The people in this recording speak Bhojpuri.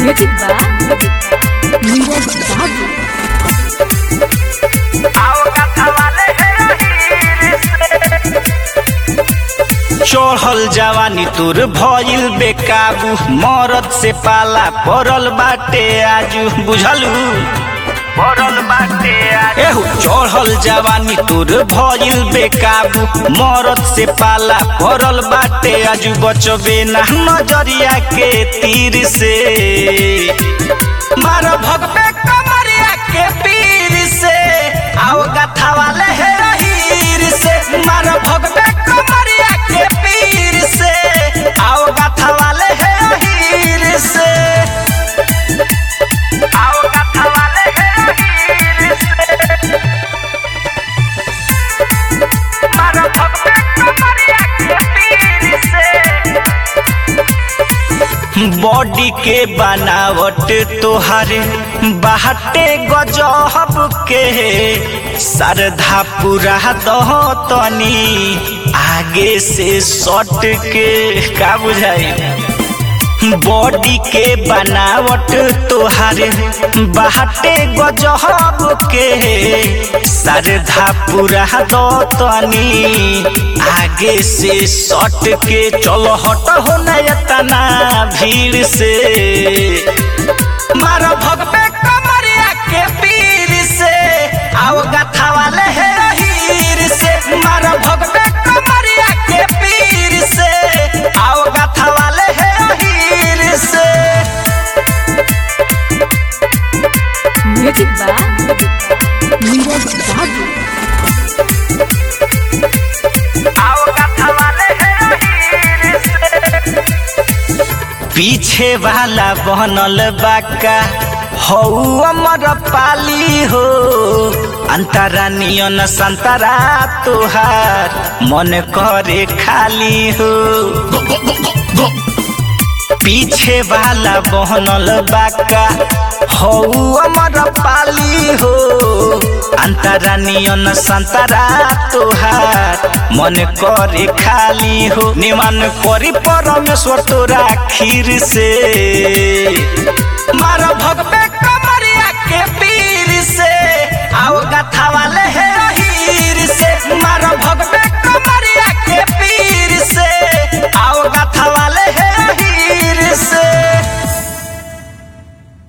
Music by Neeraj Babu. चढ़ल जवानी तोर भइल बेकाबू मरद से पाला पड़ल बाटे आजू बुझलू पड़ल बाटे एहू चढ़ल जवानी तोर भइल बेकाबू मरद से पाला पड़ल बाटे आजू बचबे ना नजरिया के तीर से मार भगबे कमरिया के पीर से आओ गथा वाले हे हीर से मार भगबे कमरिया के पीर से आओ गथा वाले हे हीर से आओ गथा वाले हे हीर से मार भगबे कमरिया के पीर से बॉडी के बनावट तोहारे बाहटे गजहब के सरधा पूरा दह तनी आगे से सट के का बुझाई बॉडी के बनावट तोहारे बाहटे गजहब के सरधा पूरा दो तनी आगे से सट के चलो हट हो नयतना भीड़ से मारो भगबे कमरिया के पीर से आओ गथा वाले हे हीर से मारो भगबे कमरिया के पीर से आओ गथा वाले हे हीर से Music by Neeraj Babu. आओ गथा वाले हे हीर से पीछे वाला बनल बाका हौ अमर पाली हो अंतरा नियन संतरा तुहार मन करे खाली हो पीछे वाला बहनल बाका हौ अमर पाली हो अंतरा नियन संतरा तुहार मन करे खाली हो निमन करी परमेश्वर तोरा खीर से मार भगबे